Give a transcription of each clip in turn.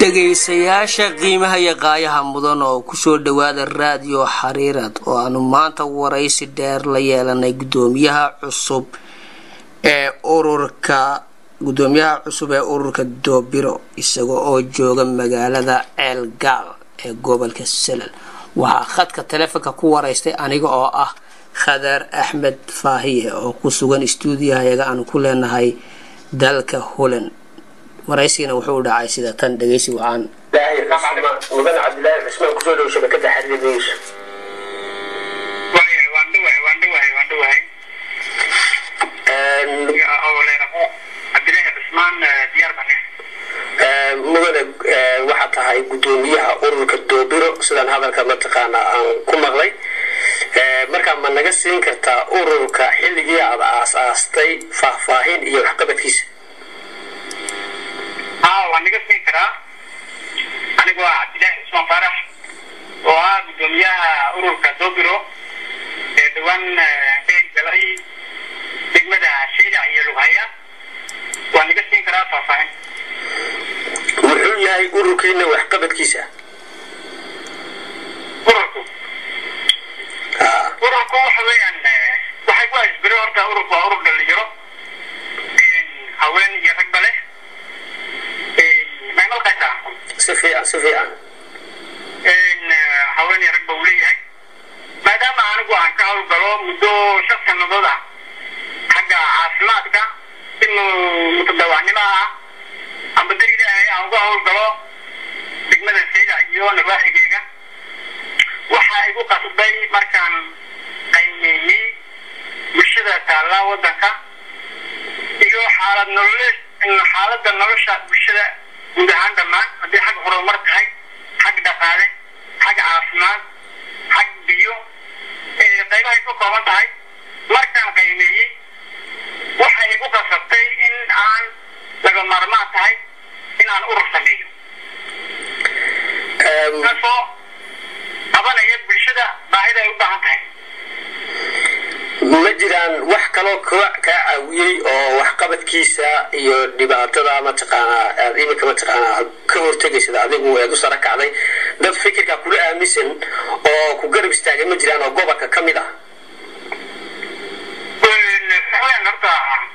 dhegaysayaasha qiimaha iyo qaayaha mudan oo kusoo dhawaada raadiyo xariirad oo aanu maanta waraysi dheer la yeelanay gudoomiyaha cusub ee ururka gudoomiyaha cusub ee ururka doobiro isaga oo jooga magaalada ceelgaal ee gobolka salal waxaa khadka taleefonka ku waraystay aniga oo ah khadar axmed faahiye oo ku sugan stuudiyahayaga aanu ku leenahay dalka holland waraysigana wuxuu dhacay sida tan dhegeysi waxaan mudan cabdilaahi cusmaan kusoo dhow shabakada xariir news waan dhawahay waan dhawahay waan dhawahay cabdilaahi cusmaan diyaar bane mudane waxaa tahay gudoomiyaha ururka doobiro sidaan hadalka mataqaana aan ku maqlay markaa ma naga siin kartaa ururka xilligii aad aasaastay faahfaahin iyo waxqabadkiisa haa waan naga siin karaa anigu waa cabdilaahi cusmaan faarax oo ah gudoomiyaha ururka doobiro ee dhawaan ka hirgalay degmada shaylac iyo lughaya waan naga siin karaa faahfaahin muxuu yahay ururkiina waxqabadkiisa ururku ururku waxa weeyaan waxay ku asbiro horta ururku waa urur dhalinyaro haween iyo ragba leh may malkaysaa si fiican si fiican haween iyo ragba uu leeyahay maadaama anigu aan ka howlgalo muddo shan sannadood ah xagga caafimaadka si mutadawacnimo ah amba dar ilaahay aan uga howlgalo degmada saylac iyo nawaaxigeyga waxaa igu qasbay markaan qiimeeyey bulshada taallaa waddanka iyo xaalad nolole xaaladda nolosha bulshada guud ahaan dhammaan haddii xag horumar tahay xag dhaqaale xag caafimaad xag biyo qaybahay ka kooban tahay markaan qiimeeyey waxay igu qasabtay in aan laga maarmaan tahay in aan urur sameeyo kaasoo qabanaya bulshada baahida ay u baahan tahay ma jiraan wax kaloo kaa caawiyey oo waxqabadkiisa iyo dhibaatada mataqaanaa aad iminka mataqaanaa aad ka hortegaysad adigu eed u sara kacday dad fikirka kula aaminsan oo ku garab istaagay ma jiraan oo gobolka ka mid ah horta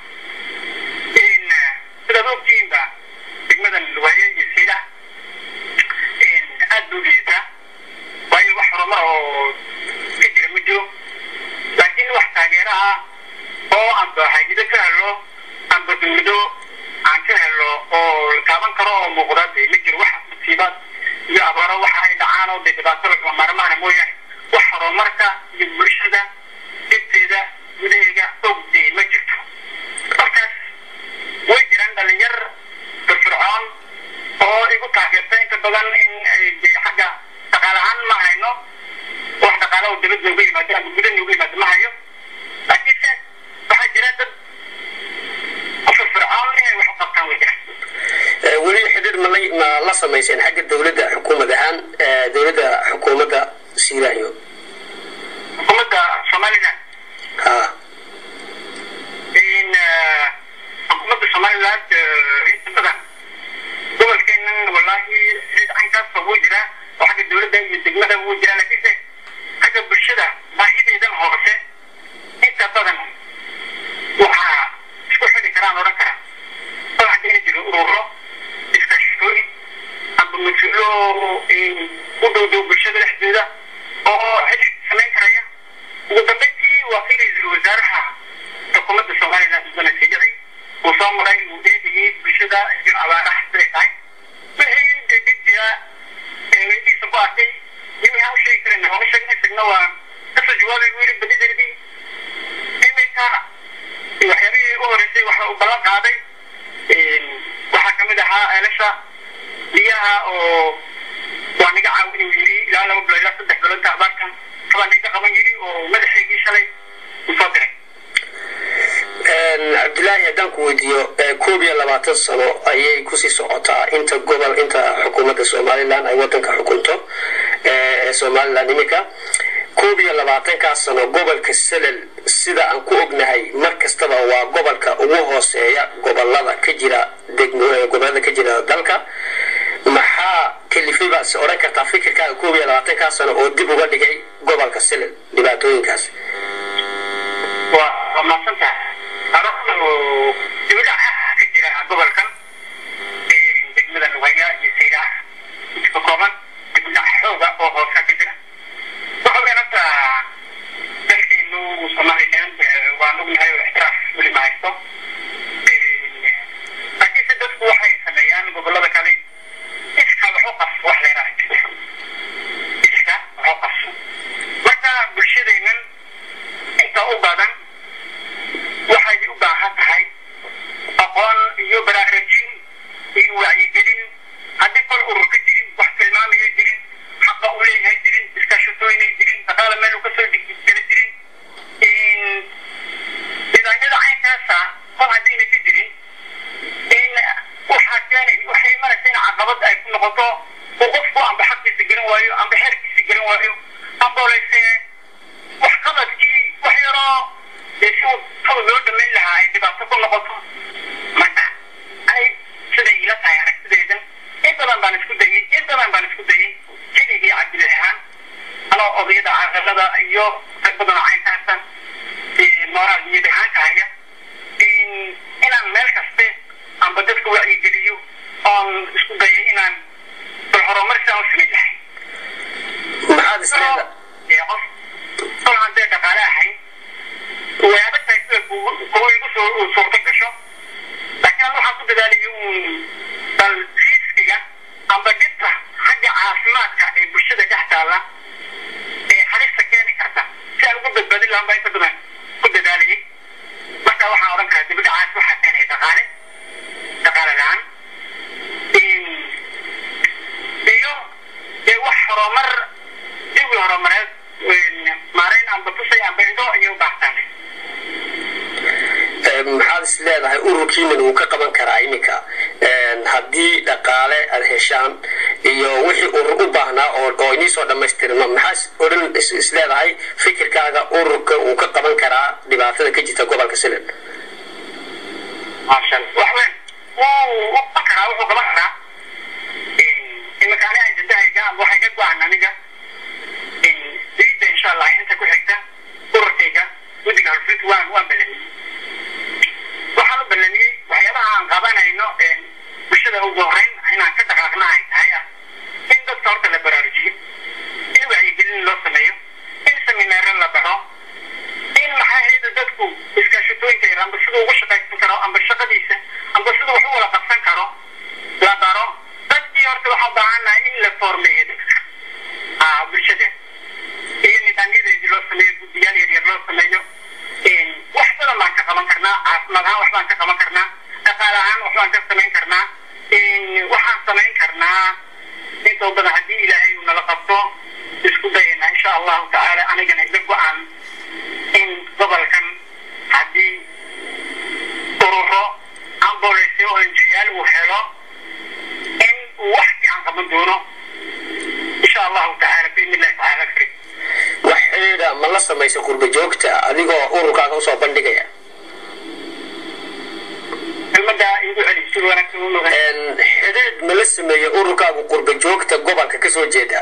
sidaad ogtihiinba degmadan luwaaye iyo sayla aad buu liitaa waayo wax horumar oo ka jira ma jiro laakiin wax taageera ah oo amba hayado ka helo amba dawlado aan ka helo oo la taaban karo oo muuqda dee ma jiro wax musiibaad iyo abaaro waxa ay dhacaan oo dee dhibaato lagama maarmaana mooyaane wax horumarka iyo bulshada dhibteeda gudaheega ogdee ma jirto markaas way jiraan dhalinyar firfircoon oo igu taageerta inta badan in dee xagga dhaqaale ahaan ma hayno wax dhaqaale oo dibad nooga yimaado ama guda nooga yimaado ma hayo laakiinse waxaa jira dad ku firfircoon inay wax u qabtaan way jiraan weli xidhiir ma la- ma la samayseen xagga dowladda xukuumad ahaan dowladda xukuumadda siiraayo xukuumadda somaliland ha in xukuumadda somaliland inta badan gobolkeenan wallaahi cid caynkaas wuu jiraa oo xagga dowladda iyo degmada wuu jiraa laakiinse xagga bulshada baahideedan hoose inta badan waxaa isku xidi karaan odhan karaa oo hadda ina jiro ururo iskaashooyin amba mas-uulo u dhow dhow bulshada dhexdeeda oo xidhi samayn karaya ugu dambeyntii waa kii ra-iisul wasaaraha xukuumadda somaliland mudane sidici uu soo maray uu eegayay bulshada iyo abaaraha siday tahay wixii degdeg jira ee weydiisa ku arkay iyo wixii aan u sheegi karin waan u sheegnay isagna waa kasoo jawaabay buu yidhi badideedii iminka waxyaabihii u horeysay waxa uu ballan qaaday waxaa kamid ahaa eelasha biyaha oo waa naga caawin uu yidhi ilaa laba bilood ilaa saddex biloodka abaarkan habaa naga qaban yidhi oo madaxeygii shalay uu soo diray cabdilaahi haddaan ku weydiiyo koob iyo labaatan sano ayay kusii socotaa inta gobol inta xukuumadda somalilan ay wadanka xukunto ee somalilan iminka koob iyo labaatankaas sano gobolka salal sida aan ku ognahay mar kastaba waa gobolka ugu hooseeya gobolada ka jira gobolada ka jira dalka maxaa kalifay baa is odhan kartaa fikirkaaga koob iyo labaatankaa sano oo dib uga dhigay gobolka silil dhibaatooyinkaas waa waa mahadsan tahay arrintu dibadhac ka jira gobolkan degmada lugaya iyo saylaah ka kooban dibadhac xooga oo hoosa ka jira waxa weyn hadda dalkeenu somaliland waan ognahay oo ixtiraaf weli ma haysto laakiinse dadku waxay sameeyaan gobolada kale iska wax u qabso wax leedahay iska wax u qabso marka bulshadeennan inta u badan waxay u baahan tahay aqoon iyo baraarujin iyo wacyigelin haddii kol urur ka jirin wax tilmaamaya jirin xaqa u leeyahay jirin iskaashatooynay jirin dhaqaala meel uu kasoo dhiggala jirin nidaamyada caynkaasa kol haddayna ka jirin in waxaa keenay waxay imanaysa in caqabad ay ku noqoto uu qofku amba xaqiisa garan waayo amba xeerkiisa garan waayo ambooleyse wax qabadkii wax yaroo dee si saba loo dhamayn lahaa ay dhibaato ku noqoto marka ay siday ila tahay aragtideedan in badan baan isku dayay in badan baan isku dayay keligii cabdillah ahaan anoo odayada caqalada iyo rag badan oo caynkaasa moraal niyad ahaanka haya inaan meel kaste amba dadka wacyigeliyo oon isku dayay inaan bal horumar sidaan u samayn lahay maxaad isleeda qof kol haddee dhaqaale ahayn way adag tahay sida kuwa igu soo suurto gasho laakiin an waxaan ku dadaalayay uun bal riskiga amba dhibta xagga caafimaadka ee bulshada dhex taalla ee halista keeni karta si aan ugu badbaadin lahan baa inta badan ku dadaalayay marka waxaan odhan karaa dibidhacaas waxaa keenaya dhaqaale dhaqaale la-aan iyo dee wax horumar jawi horumareed maarayn amba tusay amba indho ayay u baahtaan maxaad is leedahay ururkiinan uu ka qaban karaa iminka haddii dhaqaale aad heshaan iyo wixii urur u baahnaa oo oo inii soo dhammaystirma maxaad odhan is leedahay fikirkaaga ururka uu ka qaban karaa dhibaatada ka jirta gobolka silil maashan wax weyn wuu u qaban karaa wuxuu qaban karaa iminka ani ajadahayga amba waxay ka go-aan aniga diida insha allah inta ku xigta ururkayga guddiga halfrid waan waan ballamiyey waxaan u ballamiyey waxyaabaha aan qabanayno bulshada ugu horeyn inaan ka dhaqaaqna ay tahay ah in dadka horta la baraarujiyo in wacyigelin loo sameeyo in seminaaro la baro in maxaa hayda dadku iskaashatooyinka yar amba siduu ugu shaqaysan karo amba shaqadiisa amba siduu wax u wada qabsan karo la baro dadkii horta waxaa u baahannahay in la formeeyo dadka bulshada iyo nidaamyadeedii loo sameeyo guddiyaal yar yar loo sameeyo wax badan baan ka qaban karnaa caafimaad ahaan wax baan ka qaban karnaa dhaqaale ahaan wax baan ka samayn karnaa waxaan samayn karnaa inta badan haddii ilaahay uu nala qabto isku dayana insha allahu tacaala anigana ila go-aan in gobolkan haddii ururo ambulance oo enjiyaal uu helo in uu wax fiican qaban doono insha allahu tacaala biidni illahi tacaala karim wax xidhiidha ma la samaysa qurba joogta adigoo ururkaaga usoo bandhigaya kelmada igu celi si wanaagsan u noqon xidhiidh ma la sameeya ururkaagu qurba joogta gobolka kasoo jeeda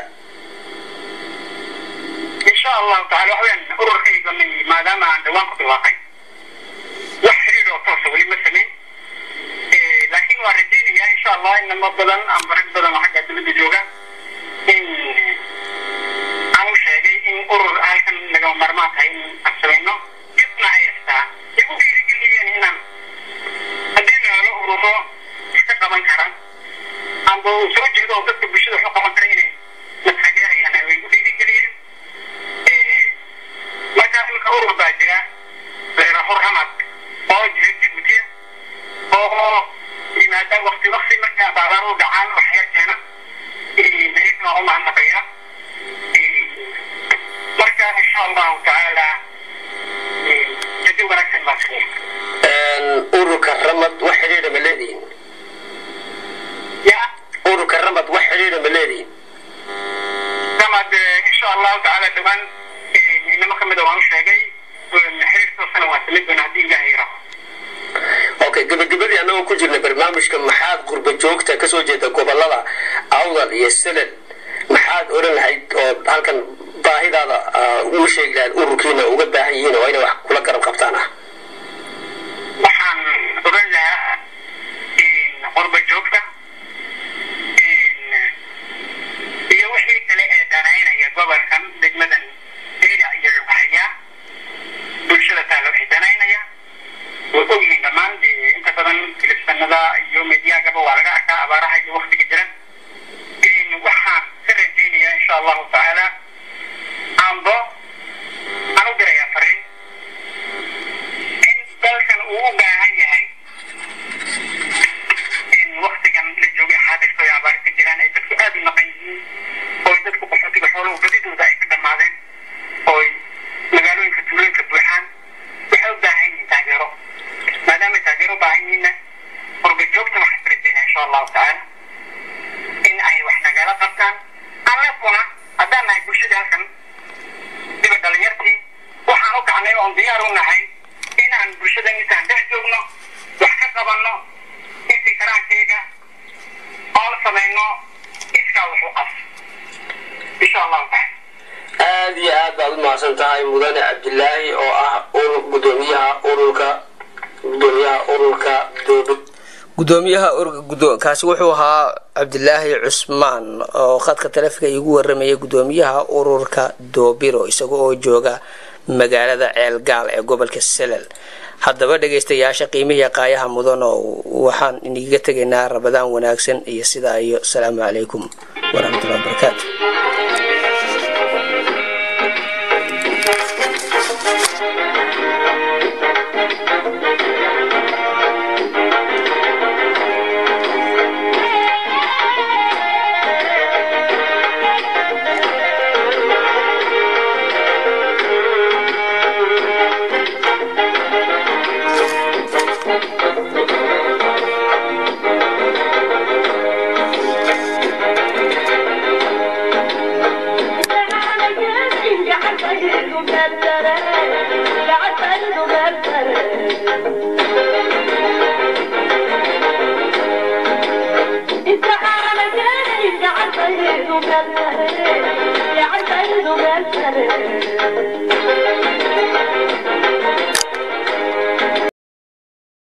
insha allahu tacaala waxaweyaan ururkayga maadaama aan dhawaan ku dhawaaqay wax xiriir oo toosa weli ma samayn laakiin waan rajaynayaa insha allah inamo badan amba rag badan oo xagga dowladda jooga in aan u sheegay in urur halkan nagama marmaan tahay in aan samayno dibna ay haystaa igu dhiirigeliyeen inaan haddii la helo ururo iska qaban kara amba uu soo jeedo oo dadka bulshada wax u qaban kara inay na taageerayaan way igu dhiirigeliyeen marka imika urur baa jira leeraho ramad oo jira jabuutiya oo yimaada wakti wakti marka baabaar u dhacaan wax yar keena iyagana u mahadnaqaya marka insha allahu tacaala jadi wanaagsan baa siya ururka ramad wax xidhiidha ma leedihin ya ururka ramad wax xidhiidha ma leedihin ramad insha allahu tacaala dhawaan inamo kamida waan u sheegay xiriir toosana waan samayn doona haddii ilaha yaraho okay gabagabadii annagoo ku jirna barnaamijka maxaad qurba joogta kasoo jeeda gobolada awdal iyo selel maxaad oran lahayd oo halkan baahidaada ugu sheegi lahayd ururkiina uga baahan yihiin oo inay wax kula garab qabtaan ah waxaan oran lahaa qorba joogta iyo wixii kale ee danaynaya gobolkan degmadan eeda iyo lughayaa bulshada taala waxay danaynaya way ogyihiin dhammaan dee inta badan filibsanada iyo mediyaagaba waa laga arkaa abaaraha iyo waktiga jira waxaan ka rajaynayaa insha allahu tacaala aanbo aan u dirayaa fariin in dalkan uu u baahan yahay in waktigan la joogay xaadirka ay abaar ka jiraan ay dadku aada u naqan yihiin oo dadku qaxootiga xooluhu badidooda ay ka dhammaadeen ooy magaalooyinka tuulooyinka buuxaan waxay u baahan yihiin taageero maadaamay taageero u baahan yihiinna qurba joogta waxaan ka rajaynaa insha allahu tacaala in ay wax nagala qabtaan annaguna haddaan nahay bulshada halkan diba dhalinyartii waxaan u kacnay oon diyaar u nahay inaan bulshada intaan dhex joogno wax ka qabanno intii karaankayga oon samayno iskaa wax u qas insha allahu tacaala aada iyo aad baad u mahadsan tahay mudane cabdilaahi oo ah gudoomiyaha ururka gudoomiyaha ururka doobid gudoomiyaha kaasi wuxuu ahaa cabdilaahi cusmaan oo khadka taleefonka iigu waramayay gudoomiyaha ururka doobiro isaga oo jooga magaalada ceelgaal ee gobolka selel haddaba dhagaystayaasha qiimihii qaayaha mudan oo waxaan iniga tegaynaa rabadaan wanaagsan iyo sidaa iyo asalaamu calaykum waraxmatullahi wabarakaatu يا عسى